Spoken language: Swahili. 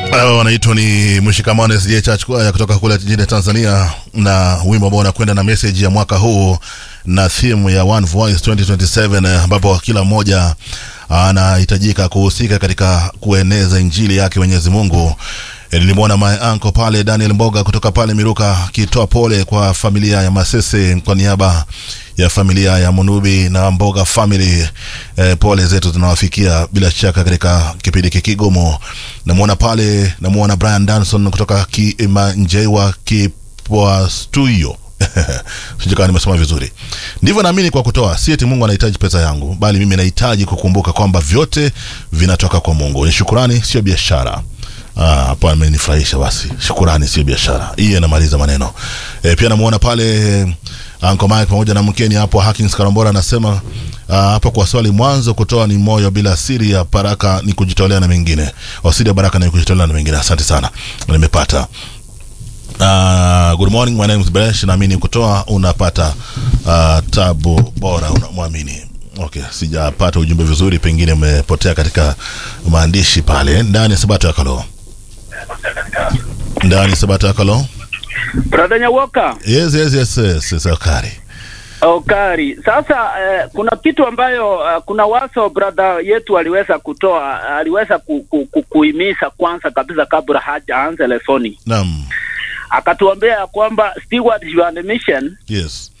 wanaitwa ni mshikamano SDA Church Choir kutoka kule jijini Tanzania, na wimbo ambao unakwenda na message ya mwaka huu na theme ya One Voice 2027 ambapo kila mmoja anahitajika kuhusika katika kueneza injili yake Mwenyezi Mungu. Nilimwona my uncle pale Daniel Mboga kutoka pale Miruka akitoa pole kwa familia ya Masese kwa niaba ya familia ya Munubi na Mboga family. Eh, pole zetu zinawafikia bila shaka katika kipindi kigumu. Namwona pale, namwona Brian Danson kutoka Kimanjewa Kipwa Studio sijui kama nimesoma vizuri. Ndivyo naamini kwa kutoa, si eti Mungu anahitaji pesa yangu, bali mimi nahitaji kukumbuka kwamba vyote vinatoka kwa Mungu. Ni shukurani, sio biashara. Ah, hapo amenifurahisha basi. Shukurani sio biashara. Hii inamaliza maneno. E, pia namuona pale Uncle Mike pamoja na mkeni hapo Hakins Karambora anasema ah, hapo kwa swali mwanzo kutoa ni moyo bila siri ya baraka ni kujitolea na mengine. Wasiri ya baraka ni kujitolea na mengine. Asante sana. Nimepata. Uh, good morning my name is Beresh naamini kutoa unapata uh, tabu bora unamwamini okay sijapata ujumbe vizuri pengine umepotea katika maandishi pale ndani ya sabato ya kalo ndani ya sabato ya kalo Brother Nyawoka, yes yes yes yes, yes akari Okari. Sasa eh, kuna kitu ambayo uh, kuna waso brother yetu aliweza kutoa, aliweza ku, ku, ku, kuhimiza kwanza kabisa kabla hajaanza lesoni, naam akatuambia ya kwamba steward your mission yes